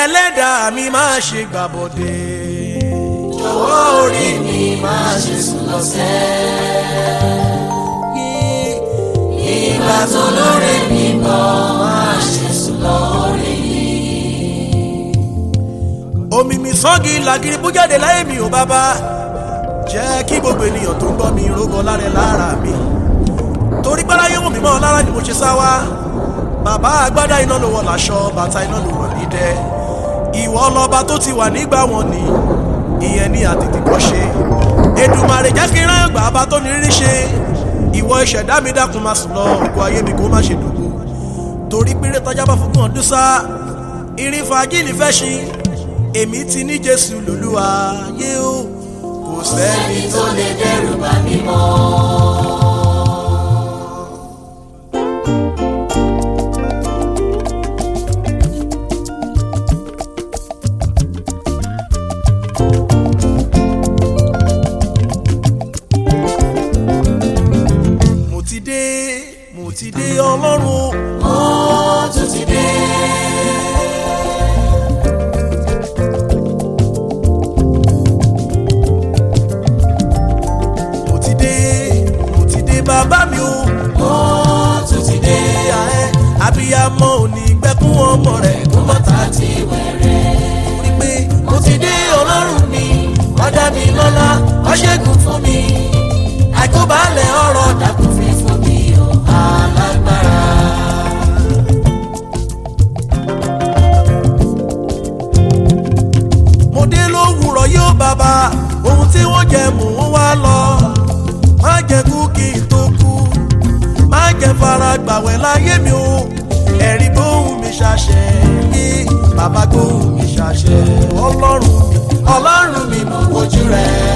ẹlẹ́dàá mi máa ṣe gbàbọ̀dé. jọ̀wọ́ orí mi máa ṣe sùn lọ́sẹ̀. ìgbà tó lórí mi bọ̀ máa ṣe sùn lórí mi. omi mi sọ́gi làgìrì bú jáde láyé mi ò bàbá jẹ́ kí gbogbo ènìyàn tó ń gbọ́ mi rógọ lára lára mi torí pé láyé wò mí mọ́ lára ni mo ṣe sá wá bàbá agbádá iná ló wọ làṣọ bàtà iná ló wọ nídẹ ìwọ lọba tó ti wà nígbà wọn ni ìyẹn ní àtètè kọ́ ṣe Èdùmàrè jẹ́ kí n rán ẹgbàá bá tó ní rírí ṣe ìwọ ìṣẹ̀dá mi dákun máa sùn lọ ògùn ayé mi kó má ṣe dùgbò torí péré tọ́já bá fún ọdún sá irin fàájìlì fẹ́ ṣí èmi ti ní Jésù lòlúwa yé o kò sẹ́ni ẹni tó lè dẹ́rù bà mí mọ́. mo ti dé mo ti dé ọlọ́run o. ó tún ti dé. mo ti dé mo ti dé bàbá mi o. ó tún ti dé. ìyá ẹ abiyamọ ò ní gbẹkún ọmọ rẹ kó bàtà ti wẹ̀rẹ̀. rí pé mo ti dé ọlọ́run mi wá dá mi lọ́lá wá ṣẹ́gun fún mi àìkóbálẹ̀ ọ̀rọ̀ dákun fi fún mi o alágbára. mo dé lówùrọ̀ yóò bàbá ohun tí wọ́n jẹ mò ń wá lọ má jẹ kú kí n tó kú má jẹ fara gbàwẹ̀ láyé mi o ẹ̀rí gbóhùn mi ṣàṣẹ ní bàbá gbóhùn mi ṣàṣẹ ọlọ́run ọlọ́run mi mo wojú rẹ̀